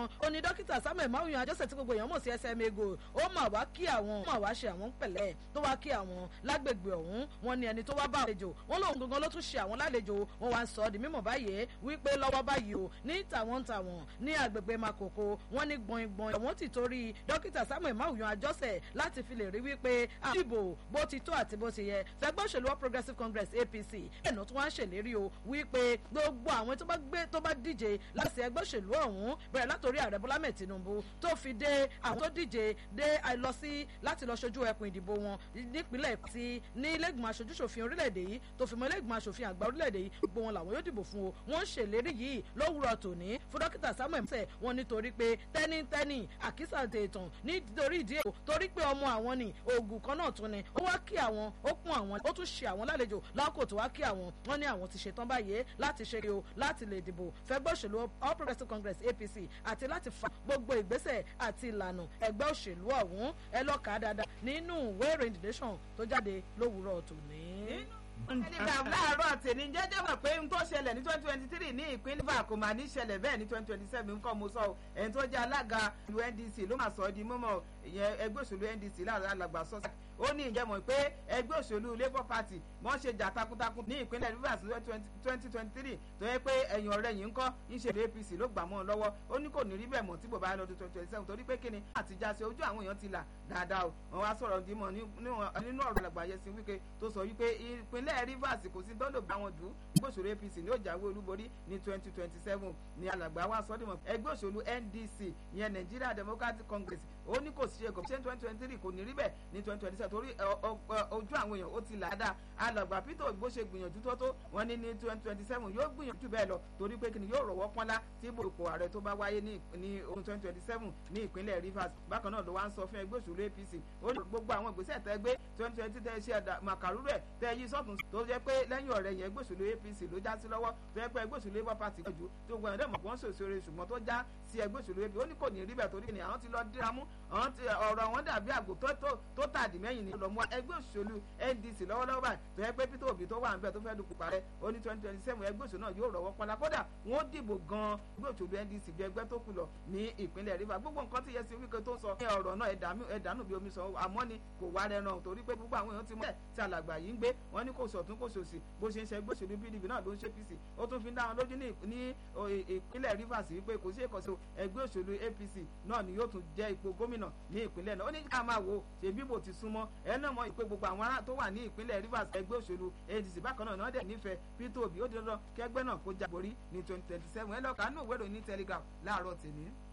gan ó ní dókítà samuel mawuyan àjọsẹ̀ tí gbogbo èèyàn mọ̀ sí SMA go ó mà wá kí àwọn ó mà wá ṣe àwọn pẹ̀lẹ́ tó wá kí àwọn lágbègbè ọ̀hún wọn ni ẹni tó wá bá àlejò wọn lòun gangan ló tún ṣe àwọn lálejò wọn wá ń sọ ọ́ di mímọ̀ báyìí wípé lọ́wọ́ báyìí o ní tàwọn tàwọn ní agbègbè makoko wọn ní gbọ̀ngbọ̀n àwọn ti torí dókítà samuel mawuyan àjọsẹ̀ láti fi lè rí wípé àdìbò bó ti tó àti bó ti yẹ fẹgbẹ́ òṣèlú All Progressives Congress APC ẹ̀nà tó wá ń ṣèlérí o wípé gbogbo àwọn tó bá gbé tó bá díje láti ẹgbẹ́ òṣèlú ọ̀hún bẹ̀rẹ̀ látòrí ààrẹ Bọ́lá mẹ́ẹ̀ Tinubu tó fi dé àwọn tó díje dé lọ sí láti lọ ṣojú ẹkùn ìdìbò wọn nípínlẹ̀ tí ní ilé-ìgbìmọ̀ aṣojúṣòfin orílẹ̀-èdè yìí tó fi mọ́ ilé-ìgbìmọ̀ aṣòfin àgbà orílẹ̀-èdè yìí gbogbo wọn làwọn yóò dìbò fún o wọ́n ń ṣèlérí yìí lówùrọ̀ tòní fún dókítà Samuel mọ́sẹ̀ wọn nítorí pé tẹ́nítẹ́nì àkísà tètàn nítorí ìdí èkó torí pé ọmọ àwọn ni oògùn kan náà tún ni ó wá kí àwọn ó kún àwọn ó tún ṣe àwọn lálejò lákòó tó wá kí àwọn wọn ní àwọn ti ṣetán báyìí láti ṣe o láti lè dìbò fẹgbẹ́ òṣèlú All Progressives Congress APC àti láti fa gbogbo ìgbésẹ̀ àti ìlànà ẹgbẹ́ òṣèlú ọ̀hún ẹ lọ́ka dáadáa nínú ìwé ìròyìn The Nation tó jáde lówùúrọ̀ tòní telegram láàárọ̀ tèmi jẹ́jẹ́ mọ̀ pé n tó ṣẹlẹ̀ ní twenty twenty three ní ìpínlẹ̀ bá kò máa ní ṣẹlẹ̀ bẹ́ẹ̀ ní twenty twenty seven nǹkan mo sọ ọ́ ẹni tó jẹ́ alága ìlú NDC ló máa sọ ọ́ di mímọ́ ìyẹn ẹgbẹ́ òṣèlú NDC láàrin alàgbà sọ́sà ó ní ìjẹ́ mọ̀ pé ẹgbẹ́ òṣèlú Labour Party wọ́n ṣe jà takuntakun ní ìpínlẹ̀ Rivers twenty twenty three tó yẹ pé ẹ̀yìn ọ̀rẹ́ yìí ń kọ́ ìṣèlú APC ló gbà mọ́ ọ lọ́wọ́ ó ní kò ní rí bẹ́ẹ̀ mọ̀ tí bòbá lọ́dún twenty twenty seven torí pé kíni àtijọ́ ṣe ojú àwọn èèyàn ti là dáadáa o wọ́n wá sọ̀rọ̀ dímọ̀ nínú ọ̀rọ̀ alàgbà Yẹsin Wike tó sọ wípé ìpínlẹ̀ Rivers kò sí dọ́lò bá wọn dù ẹgbẹ́ òṣèlú APC ní ó jáwé olúborí ní twenty twenty seven ní alàgbà wa sọ́dìmọ̀ ẹgbẹ́ òṣèlú NDC ìyẹn Nigeria Democratic Congress ó ní kò sí ṣe kò sí twenty twenty three kò ní rí bẹ́ẹ̀ ní twenty twenty seven torí ojú àwọn èèyàn ó ti là á dáa alàgbà Peter Obi bó ṣe gbìyànjú tó tó wọn ní ní twenty twenty seven yóò gbìyànjú bẹ́ẹ̀ lọ torí pé kìnìún yóò rọ̀wọ́ pọ́nlá tí ìbò ààrẹ tó bá wáyé ní ohun twenty twenty seven ní ìpínlẹ̀ Rivers bákan náà ló wá ń sọ fún ẹgbẹ́ òṣèlú APC ó ní gbogbo àwọn ìgbésẹ̀ tẹ́ gbé twenty twenty tẹ́ ṣe màkàrú rẹ̀ tẹ́ yí sọ́tún tó jẹ́ pé lẹ́yìn ọ̀rẹ́ yẹn ẹgbẹ́ òṣèlú APC ló já sí lọ́wọ́ tó yẹ pé ẹgbẹ́ òṣèlú Labour Party gbọ́jú tó gbọ́n ẹ̀dẹ́mọ̀ wọ́n ṣòṣèré ṣùgbọ́n tó já sí ẹgbẹ́ òṣèlú APC ó ní kò ní rí bẹ́ẹ̀ torí ni àwọn ti lọ díra mú ọ̀rọ̀ wọn dàbí àgbò tó tàdí mẹ́yìn ní lọ́mú ẹgbẹ́ òṣèlú NDC lọ́wọ́lọ́wọ́ báyìí tó yẹ pé Peter Obi tó wà níbẹ̀ tó fẹ́ dupò parẹ́ ó ní twenty twenty seven ẹgbẹ́ òṣèlú náà yóò rọ̀wọ́ pọ́nlá kódà wọ́n dìbò gan ẹgbẹ́ òṣèlú NDC ju ẹgbẹ́ tó kù lọ ní ìpínlẹ̀ Rivers gbogbo nǹkan tí Yẹsin Wike tó sọ ní ọ̀rọ̀ náà ẹ̀dánù bí omi sọ àmọ́ ni kò wá rẹ̀ náà torí pé gbogbo àwọn èèyàn ti mọ̀ tí alàgbà yìí ń gbé wọ́n ní kò sọ̀tún kò sòsì bó ṣe ń ṣe ẹgbẹ́ òṣèlú PDP náà ló ń ṣe APC ó tún fi ń dá wọn lójú ní ìpínlẹ̀ Rivers wípé kò sí èkọ́sí ẹgbẹ́ òṣèlú APC náà ni yóò tún jẹ́ ipò gómìnà ní ìpínlẹ̀ náà ó ní ká máa wo ṣe bíbò ti súnmọ́ ẹ náà mọ̀ ìpè gbogbo àwọn ará tó wà ní ìpínlẹ̀ Rivers ẹgbẹ́ òṣèlú ADC bákan náà náà dẹ̀ nífẹ̀ẹ́ Peter Obi ó di dandan kẹgbẹ́ náà kó jáborí ní twenty twenty seven ẹ lọ́ọ́ kánú ìwé ìròyìn ní Telegraph láàárọ̀ tèmi.